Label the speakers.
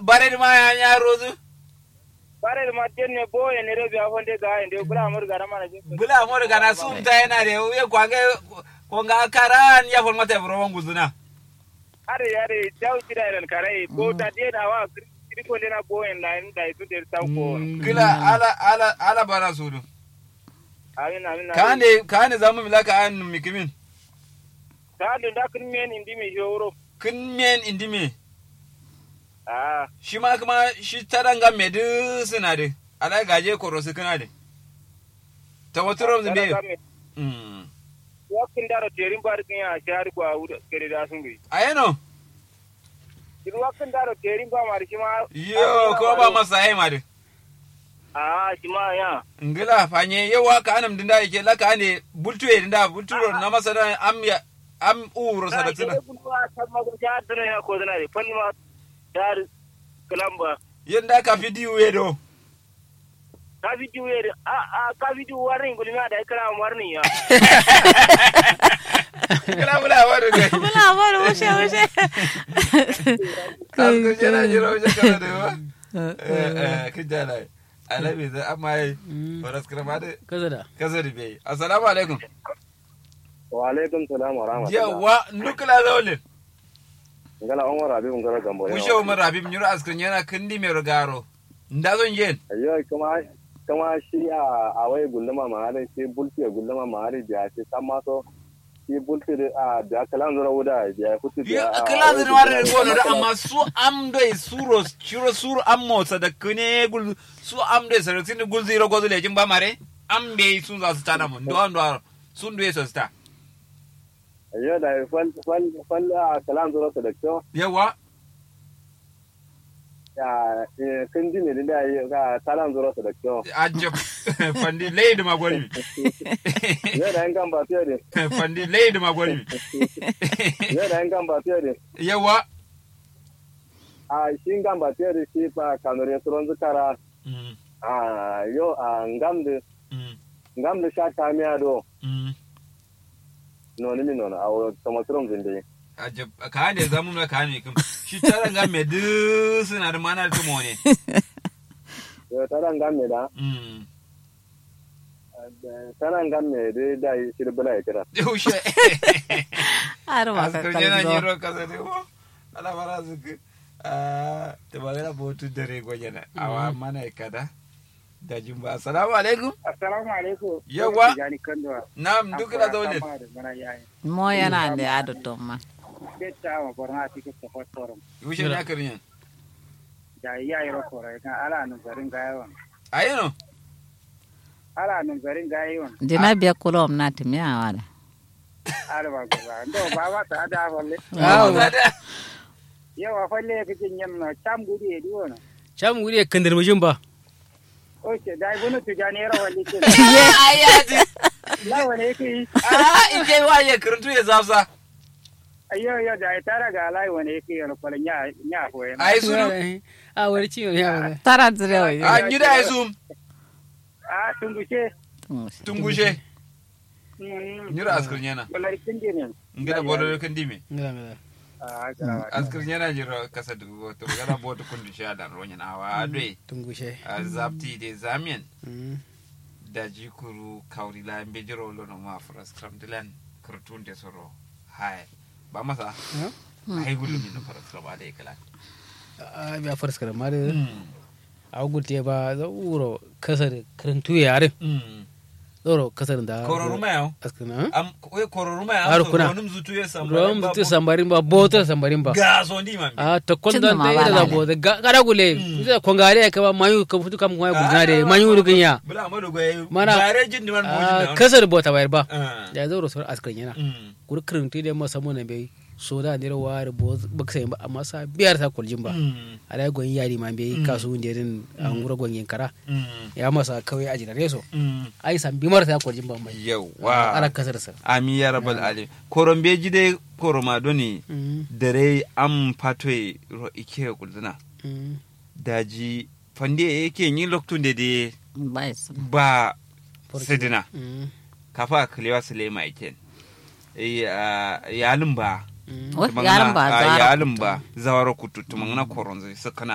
Speaker 1: bare ma ya ya rozu
Speaker 2: bare da ma tenne bo ya ne rebi afon de ga inde bula amur ga mana jin
Speaker 1: bula mo daga na sum ta yana de uye kwange ko ga karan ya fon mata bro wangu zuna
Speaker 2: are are daw tira ran kare bo ta de da wa kiri ko de na bo en la en da su de ta ko
Speaker 1: kila ala ala ala bara sudu
Speaker 2: amin amin
Speaker 1: kane kane zamu milaka an mikimin
Speaker 2: ta da da kun men indi mi joro
Speaker 1: kin men indime
Speaker 2: ah
Speaker 1: shi ma kuma shi taranga medu suna de ala gaje koro su kana de ta waturom zinde mm
Speaker 2: wakin da ro terin bar kin ya shar ko awuda kere da sun gi
Speaker 1: ayeno
Speaker 2: Duk wakin da ro terin ba mar shi ma
Speaker 1: yo ko ba masa ai ma de
Speaker 2: ah shi ma ya
Speaker 1: ngila fanye yawa ka anam dinda yake laka ne bultu e dinda bultu na masa da am ya am uro
Speaker 2: na
Speaker 1: sadatina
Speaker 2: ke kun wa ta ma ko ja dana ya ko dana de fanni ma dar kalamba
Speaker 1: yanda ka fidiyo ye do
Speaker 2: ka video yer a a ka video warning gulmi da kala warning ya
Speaker 1: kila bula wani ne
Speaker 3: Bula bari wuce wuce.
Speaker 1: kan ko jira jira wajen kana da yawa eh eh kin jala alabi da amma yi faras krama da
Speaker 4: kaza da
Speaker 1: kasa da bai assalamu alaikum
Speaker 2: wa alaikum salam wa rahmatullah
Speaker 1: yawa nukula zawlin
Speaker 2: ngala umar abi ngala gambo
Speaker 1: kushe umar habib nyuru askrin yana kindi mai rogaro ndazon yen
Speaker 2: ayo kuma kuma shi a a wai gulluma ma har shi bulti ya gulluma ma har da shi san ma so shi bulti a da kalan zura wuda ya kutu
Speaker 1: Ya kila zin wari da gono da amma su am doi suro shiro suro am motsa da kune gul su am doi sarasin gul zero gozo lejin ba mare am be sun za su tana mun do ando sun duye so sta
Speaker 2: ayo da fal fal fal a kalan zura da kyau
Speaker 1: yawa
Speaker 2: ya kan ji ne da ya ga kalan zura da kyau
Speaker 1: ajab fandi leid magwari
Speaker 2: ya da yan kan ba fiye da
Speaker 1: fandi leid magwari
Speaker 2: ya da yan kan ba fiye da
Speaker 1: yawa
Speaker 2: a shi kan ba fiye da shi fa kanure suron zukara
Speaker 1: Mm,
Speaker 2: a yo a ngamde
Speaker 1: mm,
Speaker 2: ngamde sha kamiya do
Speaker 1: mm.
Speaker 2: noni mi nona a kama suron zinde
Speaker 1: ajab ka ne zamu na ka ne kum shi tara ga me du suna da mana tumo ne
Speaker 2: yo tara ngamme da
Speaker 1: mm
Speaker 2: tara ngamme de da shi da bala ya kira
Speaker 1: yaushe
Speaker 3: Har ma ka
Speaker 1: askar yana
Speaker 3: kalzo.
Speaker 1: jiro kasa ne ko ala bara zuku ta magana botu dare gwajena awa mana kada da jumba assalamu alaikum
Speaker 2: assalamu alaikum
Speaker 1: Yawa.
Speaker 2: jani kandwa
Speaker 1: nam duk da zaune
Speaker 2: mana yayi
Speaker 3: Mo yana da ado to ma.
Speaker 2: betta ma borna ti ko ko fotorum
Speaker 1: yaushe na karin
Speaker 2: da yayi ro ko kan ala nun garin gayon
Speaker 1: ayeno
Speaker 2: ala nun garin gayon
Speaker 3: Dina biya kulom na timi awala.
Speaker 2: ala ba ko ba ndo ba wa ta da holle
Speaker 4: awo
Speaker 2: yawa falle kake yin na cham gudi e diwona
Speaker 4: cham guri kandar mujin ba
Speaker 2: oke dai bunu tu jani ro walli ke
Speaker 1: ayaji
Speaker 2: la wane yake
Speaker 1: ah ike waye karantu ya zafsa
Speaker 2: ayo yo da tara ga lai wane yake yo ko nya nya ko en
Speaker 1: ai sunu
Speaker 4: a wani ciwo ya wani
Speaker 3: Tara zire wa.
Speaker 1: a gida ai sum
Speaker 2: a tungushe
Speaker 1: tungushe
Speaker 2: mm
Speaker 1: nyura askar yana
Speaker 2: wallahi kinje ne
Speaker 1: ngida bodo kan dime
Speaker 4: ngala ngala
Speaker 2: a kara
Speaker 1: askar yana jiro kasa dugo to gana bodo kundu sha da ronya na wa adwe
Speaker 4: tungushe
Speaker 1: a zapti de zamien
Speaker 4: Mm.
Speaker 1: da jikuru kauri la mbe jiro lo no ma fras kram dilan kurtun de soro hai ba masa
Speaker 4: Ha?
Speaker 1: ai gulu min fras kram ade kala
Speaker 4: a biya farska da mari a gulte ba za uro kasar karantu yare zoro kasar da
Speaker 1: kororuma yau
Speaker 4: askana
Speaker 1: am ko kororuma yau
Speaker 4: Har
Speaker 1: so
Speaker 4: kuna.
Speaker 1: ronum zutu ya samba
Speaker 4: rom tu sambarin ba boto sambarin ba
Speaker 1: ga so ndi man
Speaker 4: a to kon
Speaker 3: Cinna
Speaker 4: dan
Speaker 3: ma
Speaker 4: dai
Speaker 3: ba
Speaker 4: da
Speaker 3: lale.
Speaker 4: bo da kada gule ita kongare ka ba mayu ka futu kam kuma gudna de mayu rugin ya
Speaker 1: bula amadu goye
Speaker 4: Mana-
Speaker 1: bare jin di man mo
Speaker 4: a
Speaker 1: jin
Speaker 4: kasar bota bayar ba
Speaker 1: da
Speaker 4: da zoro sor askar yana kur karantu da masa mun bai so da ne ware bo baksa ba amma sa biyar ta kuljin ba ala gon yari ma bai kasu wunde din an gura gon kara ya masa kawai a jinare so ai san bimar ta kuljin ba mai
Speaker 1: yawa
Speaker 4: ala kasar sa
Speaker 1: ami ya rabal alim korombe jide koroma doni dare am patoy ro ike kulduna daji fande yake yin loktun da de
Speaker 3: Bai su.
Speaker 1: ba sidina kafa kalewa sulema iken yalin ba
Speaker 3: Wai yaran ba
Speaker 1: Ah,
Speaker 3: zara.
Speaker 1: yalin ba zawara kututu mangana koronzo sakana